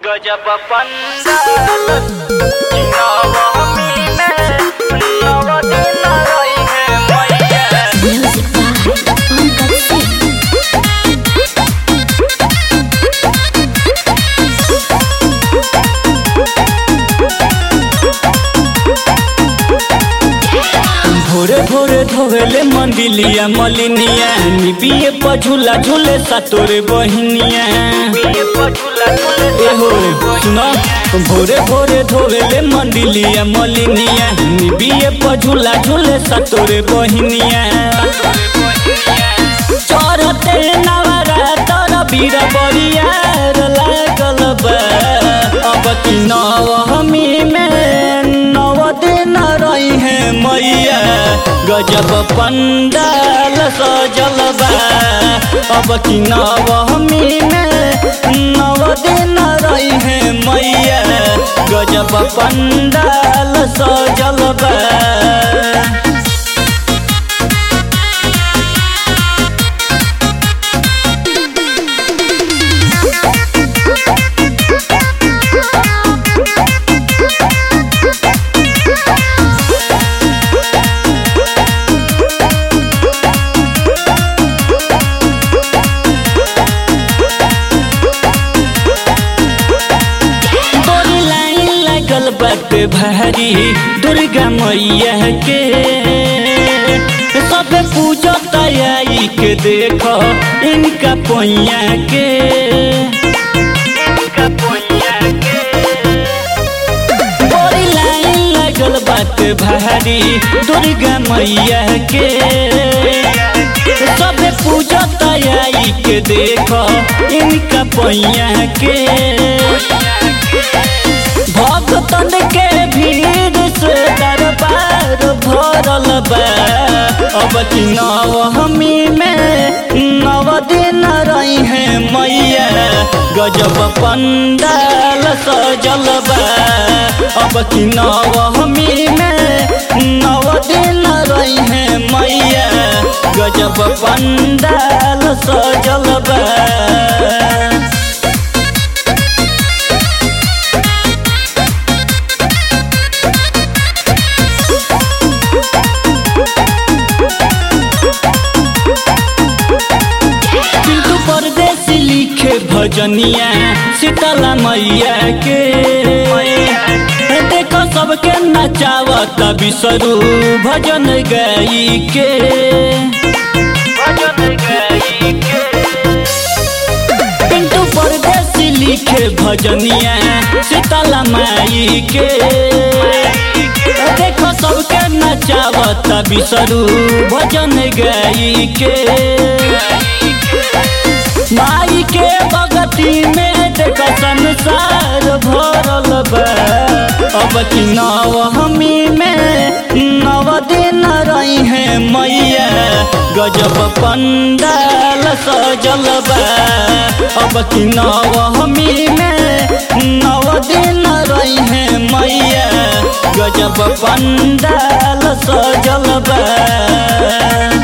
गजब पंडाल नवमी में नव दिन रही है मैया Music by Pankaj Singh. भोरे भोरे धोवेले मंदिलिया मलिनिया निबिये पर झूला झूले सतोरे बहिनिया ये पछुला झूले एहो सुनो भोरे भोरे धोवेले मंदिलिया मलिनिया निबिये पर झूला झूले सतोरे बहिनिया चढ़ते नवरातर बीर बरियार लागल बा अब की नवमी में नव दिन रही है मैया गजब पंडाल सजल बा अब की नवमी में नव दिन रही है मैया गजब पंडाल सजल बा तोरी लाइन लगल बाटे भारी दुर्गा मैया के सब पूजो तैयारी के देख इनका पैया के का पुण्य के तोरी लाइन लगल बाटे भारी दुर्गा मैया के सब पूजो तैयारी के देख इनका पैया के भक्तन के भीड़ से दरबार भरल बा अब की नवमी में नव दिन रही है मैया गजब पंडाल सजल बा अब की नवमी में नव दिन रही है मैया गजब पंडाल सजल बा पिंटू परदेसी लिखे भजनिया शीतला मैया के देखो सबके नचावत बिसरू भजन गई के भजन गई के पिंटू परदेसी लिखे भजनिया शीतला माई के देखो सबके नचावत बिसरू भजन गई के माई के बगती में देख संसार भरल बा अब की नवमी में नव दिन रही है मैया गजब पंडाल सजल बा अब की नवमी में नव दिन रही है मैया गजब पंडाल सजल बा